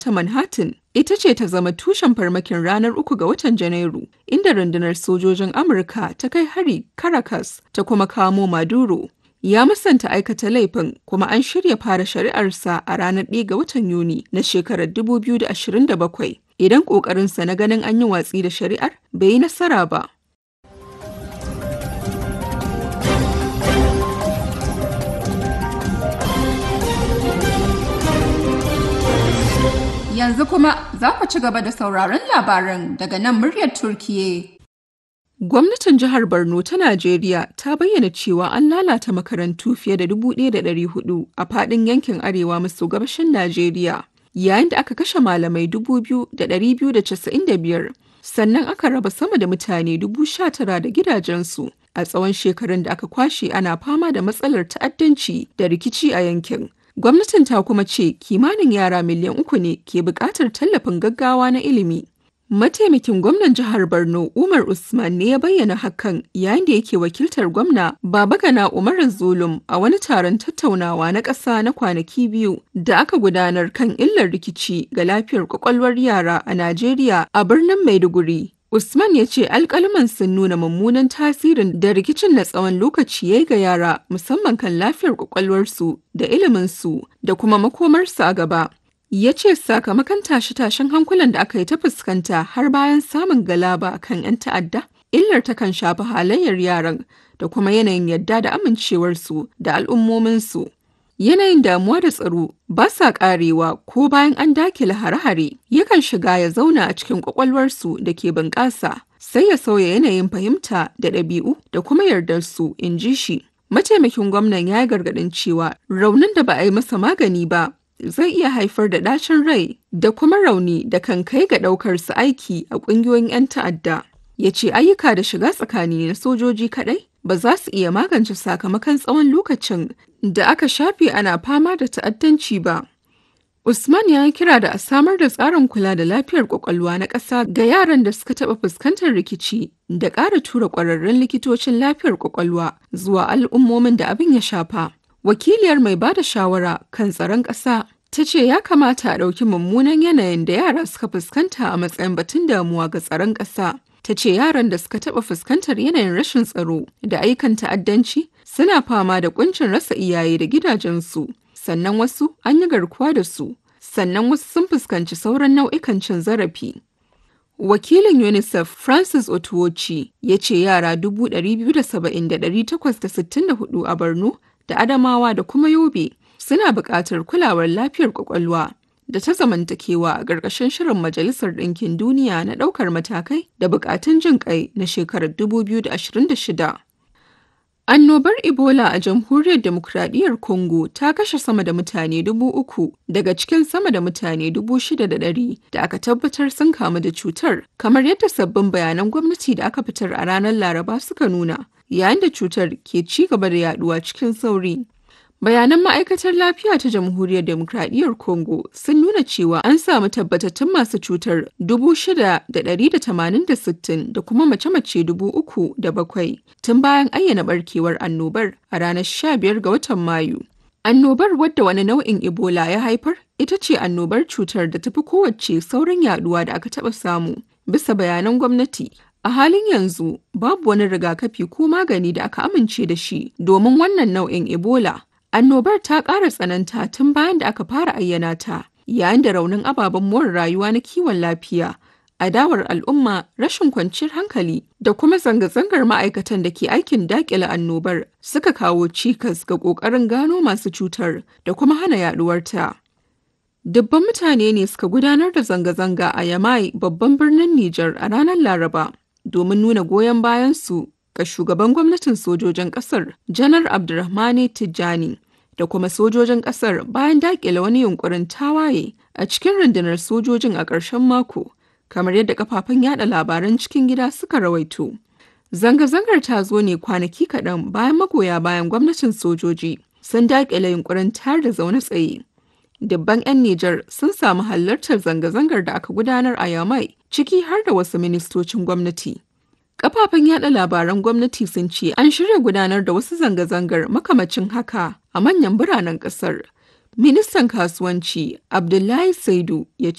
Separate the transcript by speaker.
Speaker 1: ta Manhattan ita ce ta zama tushen farmakin ranar uku ga watan Janairu, inda rundunar sojojin Amurka ta kai hari Caracas ta kuma kamo Maduro. Ya musanta aikata laifin kuma an shirya fara shari'arsa a ranar 1 ga watan Yuni na shekarar 2027 idan ƙoƙarinsa na ganin an yi watsi da shari'ar bai yi nasara ba.
Speaker 2: Yanzu kuma za ku ci gaba da sauraron labaran daga nan muryar Turkiye.
Speaker 1: Gwamnatin jihar Borno ta Najeriya ta bayyana cewa an lalata makarantu fiye da 1,400 a faɗin yankin arewa maso gabashin Najeriya, yayin da aka kashe malamai 2,295 sannan aka raba sama da mutane 19,000 da gidajensu a tsawon shekarun da aka kwashe ana fama da matsalar ta'addanci da rikici a yankin. Gwamnatin ta kuma ce kimanin yara miliyan uku ne ke buƙatar tallafin gaggawa na ilimi. Mataimakin gwamnan jihar Borno Umar Usman ne ya bayyana hakan yayin da yake wakiltar gwamna Babagana Umar Zulum a wani taron tattaunawa na ƙasa na kwanaki biyu da aka gudanar kan illar rikici ga lafiyar kwakwalwar yara a Najeriya a birnin Maiduguri. Usman ya ce alƙalman sun nuna mummunan tasirin da rikicin na tsawon lokaci ya yi ga yara musamman kan lafiyar kwakwalwarsu da iliminsu da kuma makomarsu a gaba. Ya ce sakamakon tashe-tashen hankulan da aka yi ta fuskanta har bayan samun galaba kan 'yan ta'adda, illar ta kan shafi halayyar yaran da kuma yanayin yadda da amincewarsu da al'ummominsu. Yanayin damuwa da tsaro ba sa karewa ko bayan an dakile hare-hare yakan shiga ya zauna a cikin kwakwalwarsu da ke bunƙasa sai ya sauya yanayin fahimta da ɗabi'u da kuma yardarsu in ji shi. Mataimakin gwamnan ya yi gargaɗin cewa raunin da ba a yi masa magani ba zai iya haifar da ɗacin rai da kuma rauni da kan kai ga ɗaukar su aiki a ƙungiyoyin 'yan ta'adda. Ya ce ayyuka da shiga tsakani na sojoji kaɗai ba za su iya magance sakamakon tsawon lokacin da aka shafe ana fama da ta'addanci ba. Usman ya yi kira da a samar da tsarin kula da lafiyar kwakwalwa na ƙasa ga yaran da suka taɓa fuskantar rikici da ƙara tura ƙwararrun likitocin lafiyar kwakwalwa zuwa al'ummomin da abin ya shafa. Wakiliyar mai ba da shawara kan tsaron ƙasa ta ce ya kamata a ɗauki mummunan yanayin da yara suka fuskanta a matsayin batun damuwa ga tsaron ƙasa. Ta ce yaran da suka taɓa fuskantar yanayin rashin tsaro da aikan ta'addanci suna fama da kuncin rasa iyaye da gidajensu. sannan wasu an yi garkuwa da su, sannan wasu sun fuskanci sauran nau'ikan cin zarafi. Wakilin UNICEF Francis Otuochi ya ce yara 270,864 a Borno da Adamawa da kuma Yobe suna buƙatar kulawar lafiyar kwakwalwa da ta zamantakewa a ƙarƙashin shirin Majalisar Ɗinkin Duniya na ɗaukar matakai da buƙatun jin ƙai na shekarar 2026. Annobar Ebola a Jamhuriyar Demokradiyyar Congo ta kashe sama da mutane dubu uku daga cikin sama da mutane dubu shida da ɗari da aka tabbatar sun kamu da cutar, kamar yadda sabbin bayanan gwamnati da aka fitar a ranar Laraba suka nuna, yayin da cutar ke ci gaba da yaduwa cikin sauri. Bayanan ma'aikatar lafiya ta Jamhuriyar Demokradiyyar Congo sun nuna cewa an samu tabbatattun masu cutar 6,180 da kuma mace-mace 3,007 tun bayan ayyana barkewar annobar a ranar 15 ga watan Mayu. Annobar wadda wani nau'in Ebola ya haifar ita ce annobar cutar da tafi kowace saurin yaduwa da aka taɓa samu, bisa bayanan gwamnati. A halin yanzu, babu wani rigakafi ko magani da aka amince da shi domin wannan nau'in Ebola. Annobar ta ƙara tsananta tun bayan da aka fara ayyana ta, yayin da raunin ababen more rayuwa na kiwon lafiya, adawar al'umma, rashin kwanciyar hankali da kuma zanga-zangar ma'aikatan da ke aikin daƙile annobar suka kawo cikas ga ƙoƙarin gano masu cutar da kuma hana yaɗuwarta. Dubban mutane ne suka gudanar da zanga-zanga a Yamai babban birnin Nijar a ranar Laraba domin nuna goyon bayansu ga shugaban gwamnatin sojojin kasar janar abdulrahmane tijjani da kuma sojojin kasar bayan dakile wani yunkurin tawaye a cikin rundunar sojojin a ƙarshen mako kamar yadda kafafen yada labaran cikin gida suka rawaito zanga-zangar ta zo ne kwanaki kaɗan bayan magoya bayan gwamnatin sojoji sun dakile yunkurin tayar da zaune tsaye Dubban 'yan Nijar sun samu halartar zanga-zangar da aka gudanar a Yamai ciki har da wasu ministocin gwamnati. Kafafen yada labaran gwamnati sun ce an shirya gudanar da wasu zanga-zangar makamacin haka a manyan biranen kasar. Ministan kasuwanci Abdullahi Saidu ya